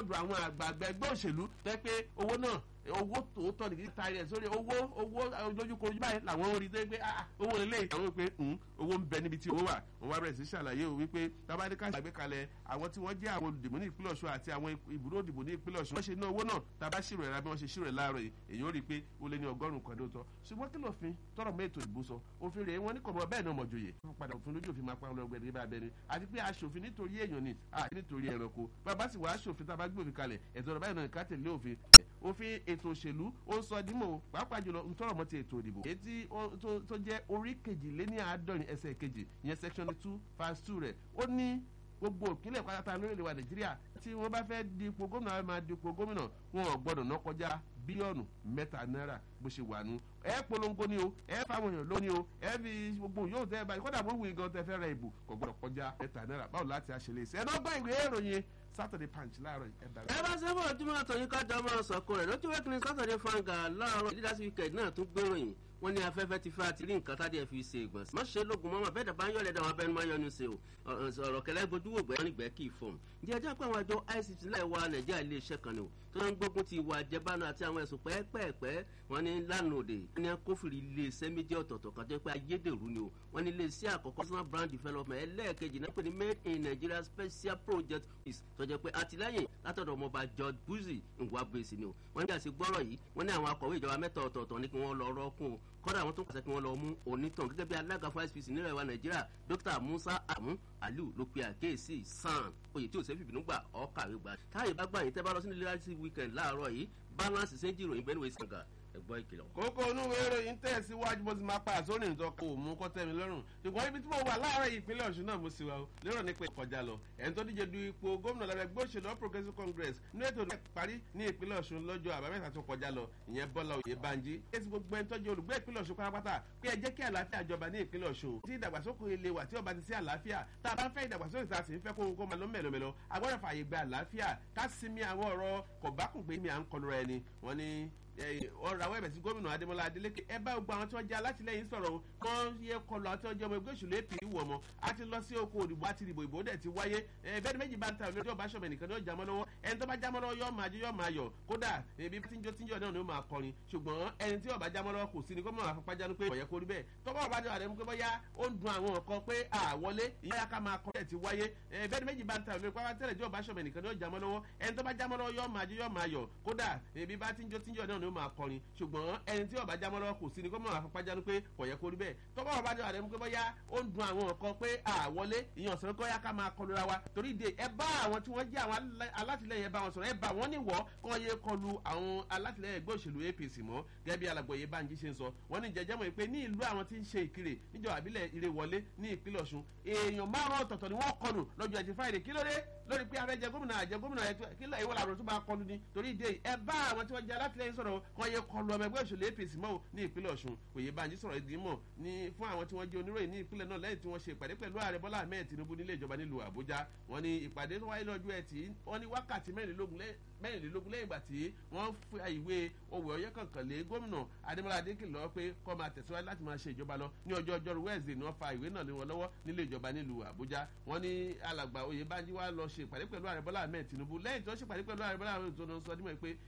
ọ̀dọ̀ àwọn àgbààgbà ẹgbẹ́ òṣèlú tẹ́ pé owó náà owó tòótọ́ nìkí ta rẹ̀ sórí owó owó lójúkorojú báyìí làwọn orí tó gbé owó ilé àwọn pé owó ń bẹ níbi tí owó wà wọn wá bẹ̀rẹ̀ sí ṣàlàyé o wípé tabadika ṣàgbékalẹ̀ àwọn tí wọ́n jẹ́ àwọn olùdìbò ní ìpínlẹ̀ ọ̀ṣun àti àwọn ibùdó òdìbò ní ìpínlẹ̀ ọ̀ṣun wọ́n ṣe ná owó náà taba ṣírò ẹ̀rá bí wọ́n ṣe ṣírò ẹ̀ láàárọ̀ yìí èyí ó rí i pé ó lé ní ọgọ́rùn-ún kan dóòtọ́ ṣùgbọ́n kí lófin tọrọ mọ́ ètò ìbò sọ òfin rèé wọn ní kọ̀ọ̀mọ́ bẹ́ẹ̀ náà mọ̀jòyè padà òfin lójú òfin máa pa ọlọ́gbẹ́ ní bábẹ́ ni àti pé aṣòfin nítorí èèyàn ni àti nítorí ẹranko bàbá sì wá aṣòfin tá a bá gbé òfin kalẹ̀ ẹ̀tọ́ ọ̀rọ̀ báyìí náà ká tẹ̀lé òfin òfin ètò òṣèlú ó ń sọ dímọ̀ pàápàá jùlọ ń tọrọ mọ́ ti ètò ìdìbò èyí tí tó jẹ́ orí kejìléní àádọ́rin ẹsẹ̀ kejì ìyẹn section two verse two rẹ̀ ó ní gbogbo òkìlẹ̀ pátá lórílẹ̀ wa nàìjíríà tí wọ́n bá fẹ́ dipò gómìnà wọn máa dipò gómìnà wọn ò gbọ́dọ̀ ná kọjá bílíọ̀nù mẹ́ta náírà bó ṣe wà nù ẹ polongo ni o ẹ fáwọn èèyàn lónìí o ẹ fi gbogbo yóò tẹ báyìí kódà bó wù gan tẹ fẹ́ ra ìbò kò gbọ́dọ̀ kọjá mẹ́ta náírà báwo láti àṣẹlẹ̀ ṣe ẹ náà gbọ́ ìwé ìròyìn saturday punch láàárọ̀ ẹ dàgbà. ẹ bá ṣe fún ojúmọ́ àtọ̀yìn kájà máa sọ̀kò rẹ̀ lójú wẹ́kìnrin saturday fanga láàárọ̀ leaders weekend náà tún gbéròyìn wọ́n ní afẹ́fẹ́ ti fẹ́ àti rí nǹkan tádé ẹ̀ fi ṣe ìgbọ̀nsẹ̀. má ṣe lógun mọ́mọ́ bẹ́ẹ̀ dàbá ń yọ̀lẹ̀ dàwọn abẹ́nu máa yọnu ṣe o ọ̀rọ̀ kẹlẹ́ gbojú wò gbẹ́ nígbẹ́ kì í fọ̀m. ǹjẹ́ ẹjọ́ pé àwọn àjọ ict láì wá nàìjíríà ilé iṣẹ́ kan ni o tó ń gbógun ti ìwà àjẹbánu àti àwọn ẹ̀sùn pẹ́ẹ́pẹ́ẹ́pẹ́ wọn ní lánàá òde wọn ní kófìrí ilé iṣẹ́ méjì ọ̀tọ̀ọ̀tọ̀ kan tó pé ayédèrú ni o wọn ní ilé iṣẹ́ àkọ́kọ́ personal brand development ẹlẹ́ẹ̀kejì náà pé ní made in nigeria special project is tó jẹ́ pé àtìlẹ́yìn látọ̀dọ̀ ọmọọba george buzi ngwabesi ni o wọn ní àti gbọ́rọ̀ yìí wọn ní àwọn akọ̀wé ìjọba mẹ́ta ọ̀tọ̀ọ̀tọ̀ ní kí wọ́n lọ rọ́ọ̀kùn o kọ́dà àwọn tó pàṣẹ kí wọ́n lọ mú onítàn gẹ́gẹ́ bí alága fún icpc nílẹ̀ wa nàìjíríà dr musa amu aliu ló pe àkéèsí san oyè tí ò sẹ́fì bínú gbà ọ́ kàwé gbà táyé bá gbà yín tẹ́ bá lọ sí nílẹ̀ láti weekend láàárọ̀ yìí balance ṣe ń jìròyìn bẹ́ẹ̀ ni wọ́n ṣe ẹgbọ́ ìkìlọ̀. kókó inú ìròyìn tẹ̀síwájú bó ti máa pa àsórí nǹkan kò mú kọ́ tẹ́mi lọ́rùn ṣùgbọ́n ibi tí mo wà láàárọ̀ ìpínlẹ̀ ọ̀ṣun náà mo sì wá o lérò nípa ìkọjá lọ ẹni tó díje du ipò gómìnà lábẹ́ ẹgbẹ́ òṣèlú progressive congress ní ètò ìdílé parí ní ìpínlẹ̀ ọ̀ṣun lọ́jọ́ àbámẹ́ta tó kọjá lọ ìyẹn bọ́lá òye banji èsì gbogbo ẹni tọ́jú olùgbé ìpínlẹ̀ ọ̀ṣun pátápátá pé ẹ jẹ́ kí àlàáfíà jọba ní ìpínlẹ̀ ọ̀ṣun tí ìdàgbàsókè ilé wà tí ọba ti sí àlàáfíà tá a bá ń fẹ́ ìdàgbàsókè tá a sì ń fẹ́ kóhun kó máa lọ mẹ́lọmẹ́lọ agbọ́dọ̀ fààyè gba àlàáfíà ká sinmi àwọn ọ̀rọ̀ kọ̀bákùngbé mi à ń kọlu ra ẹni wọ́n ní ọ̀rọ̀ àwọn ẹ̀bẹ̀ sí gómìnà adémọlá adélékè ẹ bá gbogbo àwọn tí wọ́n jẹ́ alátìlẹyìn sọ̀rọ̀ kọ́ yẹ kọlu àwọn tí wọ́n jẹ́ ọmọ ẹgbẹ́ òṣèlú apc wọ̀ mọ́ a ti lọ sí oko òdìbò àti ìdìbò ìbò dẹ̀ ti wáyé bẹ́ẹ̀ ni méjì bá ń ta ìlú ọba aṣọ mẹ́nìkan ní ọjà mọ́ lọ́wọ́ ẹni tó bá jámọ́ lọ́wọ́ yọ́ máa jẹ́ yọ́ máa yọ̀ kódà ebi tíjọ́ tíjọ́ náà ni ó máa kọrin ṣùgbọ́n ẹni tí ọba jámọ́ lọ́wọ́ kò sí ni gómìnà àfọ̀pájánu pé ọ̀yẹ́ kórí bẹ́ẹ̀ tọ́gbọ́n ọba jẹ́ àdéhùn pé bọ́yá ó ń dun àwọn nǹkan pé àwọlé ìyá ká máa kọ́ ẹ̀ ti wáyé bẹ́ẹ̀ ni méjì bá ń ta ìlú pátá tẹ́lẹ̀ jẹ́ ọba aṣọ mẹ́nìkan ní ọjà mọ́ lọ́wọ́ ẹni tó bá jámọ́ lọ́wọ́ yọ́ máa jẹ́ yọ́ máa yọ̀ kódà ebi bá tíjọ́ tíjọ́ náà ni ó máa kọrin ṣùgbọ́n ẹni tí ọba jámọ́ lọ́wọ́ kò sí ni gómìnà àfọ̀pájánu pé ọ̀yẹ́ kórí bẹ́ẹ̀ tọ́gbọ́n ọba jẹ́ àdéhùn pé bọ́yá ó ń dun àwọn nǹkan pé àwọlé ìyàn sọ̀rọ̀ kọ́ yá ká máa kọlu ra wa torí de ẹ bá àwọn tí wọ́n jẹ́ àwọn alátìlẹyìn ẹ bá wọn sọ̀rọ̀ ẹ bá wọn níwọ̀ kọ́ yé kọlu àwọn alátìlẹyìn ẹgbẹ́ òṣèlú apc mọ́ gẹ́gẹ́ bí alàgbọ̀yé banji ṣe ń sọ wọ́n ní jẹjẹ́ mọ̀ pé ní ìlú àwọn tí ń ṣe ìkirè níjọba àbílẹ̀ ire wọlé ní ìpínlẹ̀ ọ̀ṣun èèyàn márùn ọ̀tọ̀ọ̀tọ̀ ni wọ́n kọlù lọ́jọ́ ẹtì friday kí ló dé lórí pé afẹ́ jẹ gómìnà àjẹ gómìnà ẹ̀ kí ló ìwọ làwọn tó bá kọlù ni torí ìdè ẹ bá àwọn tí wọ́n jẹ alátìlẹyìn sọ̀rọ̀ kọ́ yé kọlu ọmọ ẹgbẹ́ òṣèlú apc mọ́ ní ìpínlẹ̀ ọ̀ṣun òye banji sọ̀rọ̀ ìdí mọ̀ ní fún àwọn tí wọ́n jẹ́ oníròyìn ní ìpínlẹ̀ náà lẹ́yìn tí wọ́n ṣe ìpàdé pẹ̀lú ààrẹ bọ́lá ahmed tinubu nílé ìjọba nílùú àbújá wọ́n ní ìpàdé tó wáyé lọ́jọ́ ẹtì wọ́n ní wákàtí mẹ́rìnlélógún mẹ́rìnlélógún lẹ́yìn ìgbà tí wọ́n fi ìwé òwe ọ̀yẹ́ kankan lé gómìnà adémọlá adékèlè lọ́wọ́ pé kọ́ máa tẹ̀síwájú láti máa ṣe ìjọba lọ ní ọjọ́ ọjọ́rú wẹ́ẹ̀sì ni wọ́n fa ìwé náà lé wọn lọ́wọ́ nílé ìjọba nílùú àbújá wọ́n ní alàgbà oyè bánjí wá lọ ṣe ìpàdé pẹ̀lú ààrẹ bọ́lá ahmed tinubu lẹ́yìn tó ṣe ìpàdé pẹ̀lú ààrẹ bọ́lá ahmed tinubu sọ dímọ̀ pé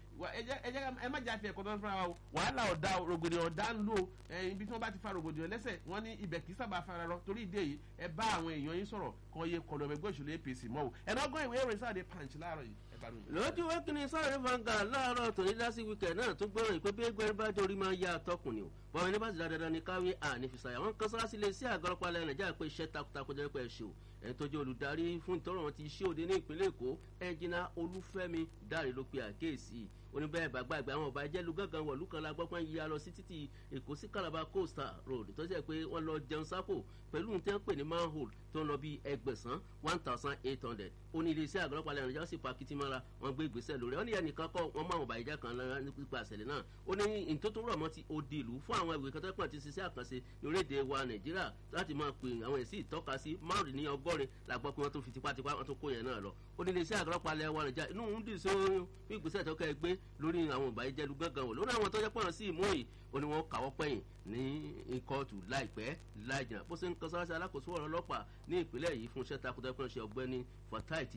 ẹ má jà fi ẹ̀kọ́ tó ń fara wa o wàhálà ọ̀dà rògbòdìyàn ọ̀dà ń lò ibi tí wọ́n bá ti fa rògbòdìyàn lẹ́sẹ̀ wọ́n ní ibẹ̀ kì í sábà fara rọ torí ìdí èyí ẹ bá àwọn èèyàn yín sọ̀rọ̀ kan yé kọlọ̀ ẹgbẹ́ òṣèlú apc mọ́ o ẹ̀ náà gbọ́ ìwé ìròyìn sáà de punch láàárọ̀ yìí lójú wákìnì sáré vanga láàárọ̀ tòní lásì wíkẹ̀ náà tó gbọ́rọ̀ ìpé bí ẹgbẹ́ bá dorí máa ya àtọkùn ni o bọ́n ẹni bá ti dáadáa ní káwé ànífisàyà wọn kan sára sílé sí àgọ́ ọlọ́pàá ilẹ̀ nàìjíríà pé iṣẹ́ takuntakun jẹ́ pé ẹ ṣe o ẹni tó jẹ́ olùdarí fún ìtọ́rọ̀ wọn ti ṣé òde ní ìpínlẹ̀ èkó ẹnjìnà olúfẹ́mi dáre ló pe àkéèsí oníbẹ̀rẹ̀ bàgbà àgbà àwọn ọba ìjẹ́lu gángan wọ̀lú kan la gbọ́pọ́n yíya lọ sí títì èkó sí calabar coastal road tó ṣe pé wọ́n lọ jẹun sápò pẹ̀lú ní tẹ́ ń pè ní manhole tó ń lọ bí ẹgbẹ̀sán one thousand eight hundred ó ní iléeṣẹ́ àgọ́lọ́pàá lẹ́nu ìjọba sì pa kìtìmọ́ra wọ́n gbé ìgbésẹ̀ lórí ó ní ẹnìkan kọ́ wọ́n mọ àwọn ọba ìjà kan nípa àṣẹlẹ̀ náà ó ní ìtótó rọ̀ mọ́ ti odi ìlú fún àwọn ìwé kan tó pọ̀ ti ṣiṣẹ́ àkànṣe ní orílẹ̀-èdè wa nàìjíríà láti máa pè àwọn èsì ìtọ́ka sí márùn ní ọgọ́rin la gbọ́ pé wọ́n tó fi tipátipá wọ́n tó kó yẹn náà lọ ó ní iléeṣẹ́ àgọ́lọ́pàá lẹ́nu wa nàìjíríà inú ń dì sí fún ìgbésẹ̀ tó kẹ́ ẹ gbé lórí àwọn ọba ìjẹ́lu gángan wò lórí àwọn tó jẹ́ pọ̀n sí ìmú yìí ó ní wọ́n kàwọ́ pẹ́yìn ní kóòtù láìpẹ́ láìjìnà bó ṣe ń kan sára sí alákòóso ọ̀rọ̀ ọlọ́pàá ní ìpínlẹ̀ yìí fún iṣẹ́ takuntakun ṣe ọgbẹ́ni fatai